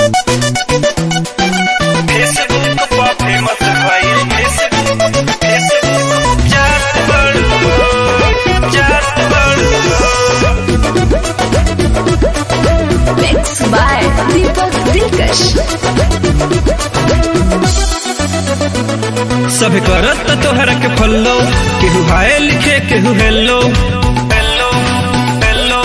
Facebook पर famous भइल Facebook Facebook जात बड़ू जात बड़ू Mixed by Deepak Dilkash. सब करत तोहरा के फॉलो केहू हाय लिखे केहू हेलो हेलो हेलो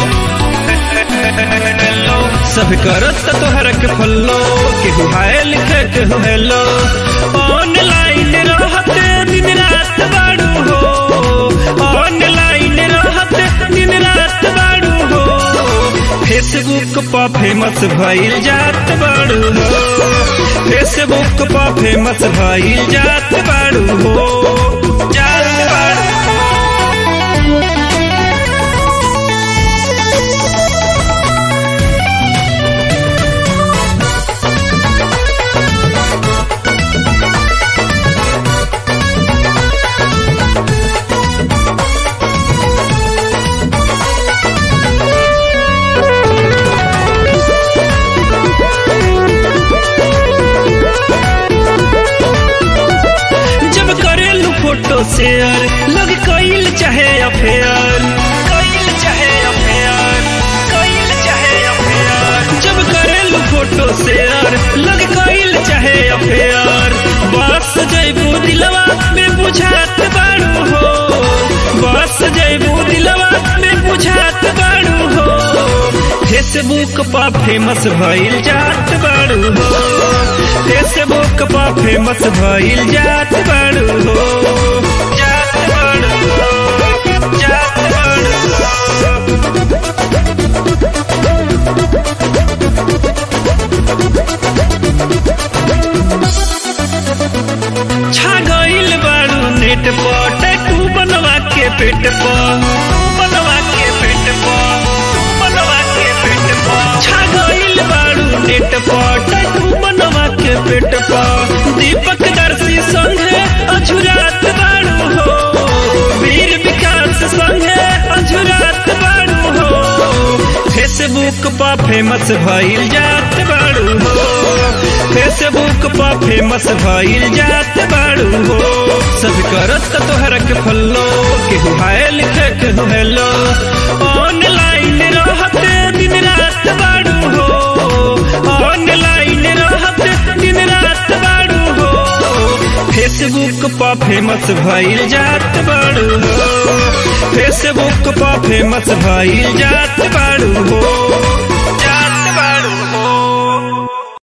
हेलो सब करत तोहरा के फॉलो केहू हाय लिखे केहू हेलो ऑनलाइन रहत दिन रात बाड़ू हो ऑनलाइन रहत दिन रात बाड़ू हो फेसबुक पर फेमस भइल जात बाड़ू हो फेसबुक पर फेमस भइल जात बाड़ू हो जात बाड़ू जब करेलू फोटो शेयर लोग कइल चाहे अफेयर कइल चाहे अफेयर कइल चाहे अफेयर जब करेलू फोटो शेयर लोग कइल चाहे अफेयर बस जइबू दिलवा में बुझात बाड़ू हो बस जइबू दिलवा में बुझात बाड़ू हो फेसबुक पर फेमस भइल जात बाड़ू हो फेसबुक पर फेमस भइल जात बाड़ू हो जात बाड़ू हो जात बाड़ू हो छा गइल बाड़ू नेट पर टैटू बनवा के पेट पर बनवा के पेट पर बनवा के पेट पर छा गइल बाड़ू नेट पर टैटू बनवा के पेट पर दीपक दर्शी संगे अझुरात बाड़ू हो वीर विकास संगे अझुरात बाड़ू हो फेसबुक पर फेमस भइल जात बाड़ू हो फेसबुक पर फेमस भइल जात बाड़ू हो सब करत तोहरा के फॉलो केहू हाय लिखे केहू हेलो ऑनलाइन रहत दिन रात बाड़ू हो ऑनलाइन रहत दिन रात बाड़ू हो फेसबुक पर फेमस भइल जात बाड़ू हो फेसबुक पर फेमस भइल जात बाड़ू हो